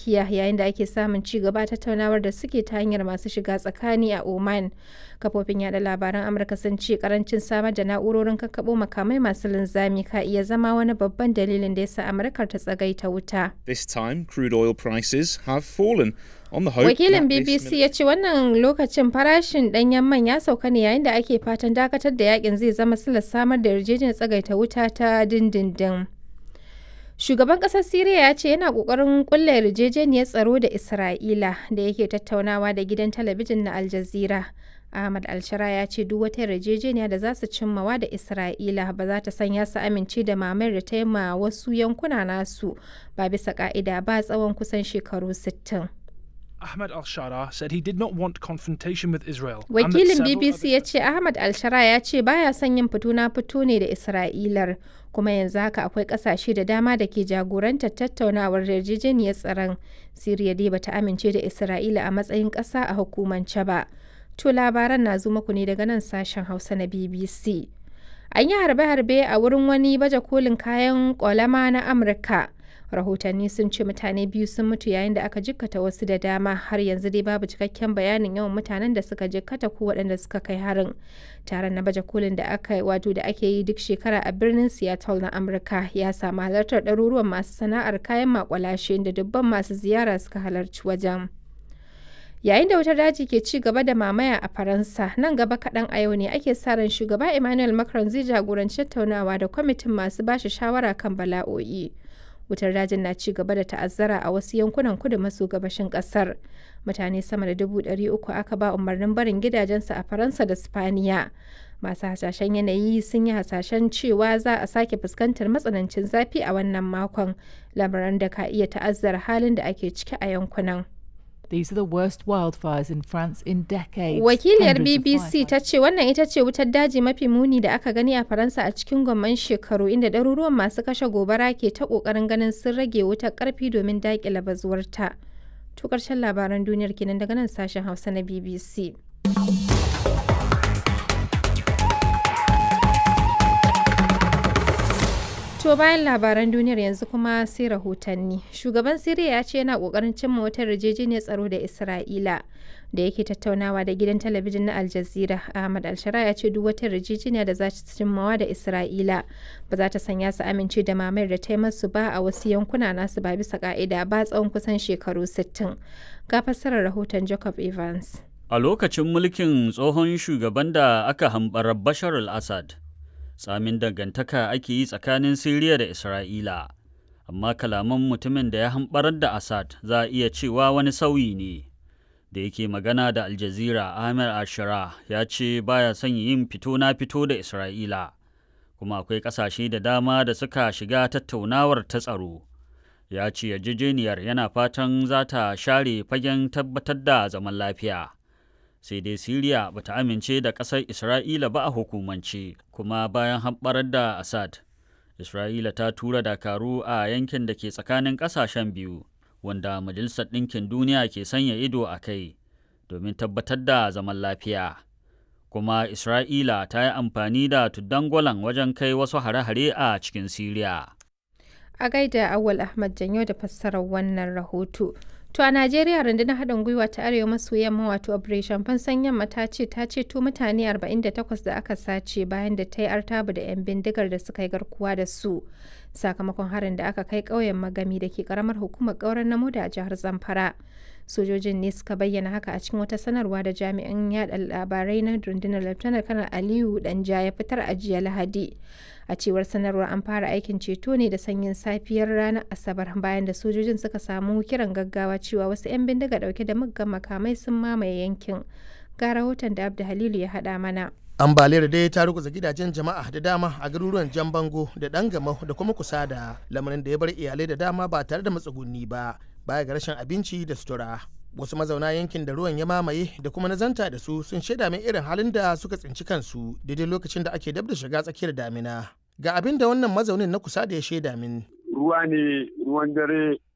tsakiya yayin da ake samun ci gaba tattaunawar da suke ta hanyar masu shiga tsakani a Oman. Kafofin yada labaran Amurka sun ce karancin samar da na'urorin kakkaɓo makamai masu linzami ka iya zama wani babban dalilin da yasa Amurkar ta tsagaita wuta. This time, crude oil prices have fallen on the hope Wakilin that this BBC ya ce wannan lokacin farashin ɗanyen man ya sauka ne yayin da ake fatan dakatar da yakin zai zama silar samar da yarjejeniyar tsagaita wuta ta dindindin. Shugaban ƙasar Siriya ya ce yana ƙoƙarin ƙulla yarjejeniyar tsaro da Isra'ila da yake tattaunawa da gidan talabijin na Al Jazeera. Ahmad Alshara ya ce duk wata yarjejeniya da za su cimmawa da Isra'ila ba za ta sanya su amince da mamayar da ta yi ma wasu yankuna nasu ba bisa ka'ida ba tsawon kusan shekaru 60. Ahmed Al Shara said he did not want confrontation with Israel. and that Wakilin several BBC other ya ce Ahmad Alshara ya ce baya son yin fito na fito ne da Isra'ilar kuma yanzu haka akwai kasashe da dama da ke jagorantar tattaunawar yarjejeniyar tsaron. Siriya dai bata amince da Isra'ila a matsayin ƙasa a hukumance ba. To labaran na zo muku ne daga nan sashen Hausa na BBC. An yi harbe-harbe a wurin wani baje kolin kayan kwalama na Amurka. Rahotanni sun ce mutane biyu sun mutu yayin da aka jikkata wasu da dama har yanzu dai babu cikakken bayanin yawan mutanen da suka jikkata ko waɗanda suka kai harin. Taron na baje kolin da aka wato da ake yi duk shekara a birnin Seattle na Amurka ya samu halartar ɗaruruwan masu sana'ar kayan makwalashe inda dubban masu ziyara suka halarci wajen. Yayin da wutar daji ke ci gaba da mamaya a Faransa, nan gaba kaɗan a yau ne ake sa ran shugaba Emmanuel Macron zai jagoranci tattaunawa da kwamitin masu bashi shawara kan bala'o'i. Wutar dajin na ci gaba da ta'azzara a wasu yankunan kudu maso gabashin ƙasar. Mutane sama da dubu ɗari uku aka ba umarnin barin gidajensu a Faransa da Spaniya. Masu hasashen yanayi sun yi hasashen cewa za a sake fuskantar matsanancin zafi a wannan makon, lamarin da ka iya ta'azzara halin da ake ciki a yankunan. These are the worst wildfires in France in decades. Wakiliyar Hundreds of BBC ta firefighters- ce wannan ita ce wutar daji mafi muni da aka gani a Faransa a cikin gwamman shekaru inda ɗaruruwan masu kashe gobara ke ta ƙoƙarin ganin sun rage wutar ƙarfi domin daƙile bazuwarta. To ƙarshen labaran duniyar kenan daga nan sashen Hausa na BBC. To bayan labaran duniyar yanzu kuma sai rahotanni. Shugaban Siriya ya ce yana kokarin cimma wata yarjejeniyar tsaro da Isra'ila da yake tattaunawa da gidan talabijin na Al Jazeera. Ahmad Alshara ya ce duk wata yarjejeniya da za ta cimmawa da Isra'ila ba za ta sanya su amince da mamayar da ta yi masu ba a wasu yankuna nasu ba bisa ka'ida ba tsawon kusan shekaru 60. Ga fassarar rahoton Jacob Evans. A lokacin mulkin tsohon shugaban da aka hambarar Bashar al-Assad, tsamin dangantaka ake yi tsakanin Siriya da Isra'ila, amma kalaman mutumin da ya hambarar da Assad za a iya cewa wani sauyi ne. Da yake magana da Al Jazeera Ahmed Ashara ya ce baya son yin fito na fito da Isra'ila, kuma akwai ƙasashe da dama da suka shiga tattaunawar ta tsaro. Ya ce yarjejeniyar yana fatan za ta share fagen tabbatar da zaman lafiya. sai dai Siriya ba ta amince da ƙasar Isra'ila ba a hukumance, kuma bayan hamɓarar da Assad, Isra'ila ta tura dakaru a yankin da ke tsakanin ƙasashen biyu, wanda Majalisar Ɗinkin Duniya ke sanya ido a kai domin tabbatar da zaman lafiya. Kuma Isra'ila ta yi amfani da tuddan wajen kai wasu hare-hare a cikin Siriya. A gaida Awal Ahmad Janyo da fassarar wannan rahoto. To a Najeriya rundunar haɗin gwiwa ta Arewa maso yamma wato Operation Fansan Yamma ta ce ta ceto mutane 48 da aka sace bayan da ta yi artabu da 'yan bindigar da suka yi garkuwa da su. Sakamakon harin da aka kai ƙauyen Magami da ke ƙaramar hukumar ƙauren namo da a jihar Zamfara. Sojojin ne suka bayyana haka a cikin wata sanarwa da jami'an yada labarai na rundunar Lieutenant Kanar Aliyu Danja ya fitar a jiya Lahadi. a cewar sanarwar an fara aikin ceto ne da sanyin safiyar ranar asabar bayan da sojojin suka samu kiran gaggawa cewa wasu 'yan bindiga dauke da muggan makamai sun mamaye yankin ga rahoton da abda halilu ya haɗa mana ambaliyar dai ta ruguza gidajen jama'a da dama a garuruwan jan bango da dan gamau da kuma kusa da lamarin da ya bar iyalai da dama ba tare da matsuguni ba baya ga rashin abinci da sutura wasu mazauna yankin da ruwan ya mamaye da kuma nazanta da su sun shaida min irin halin da suka tsinci kansu daidai lokacin da ake dab da shiga tsakiyar damina ga abin da wannan mazaunin na kusa da ya shaida min ruwa ne ruwan dare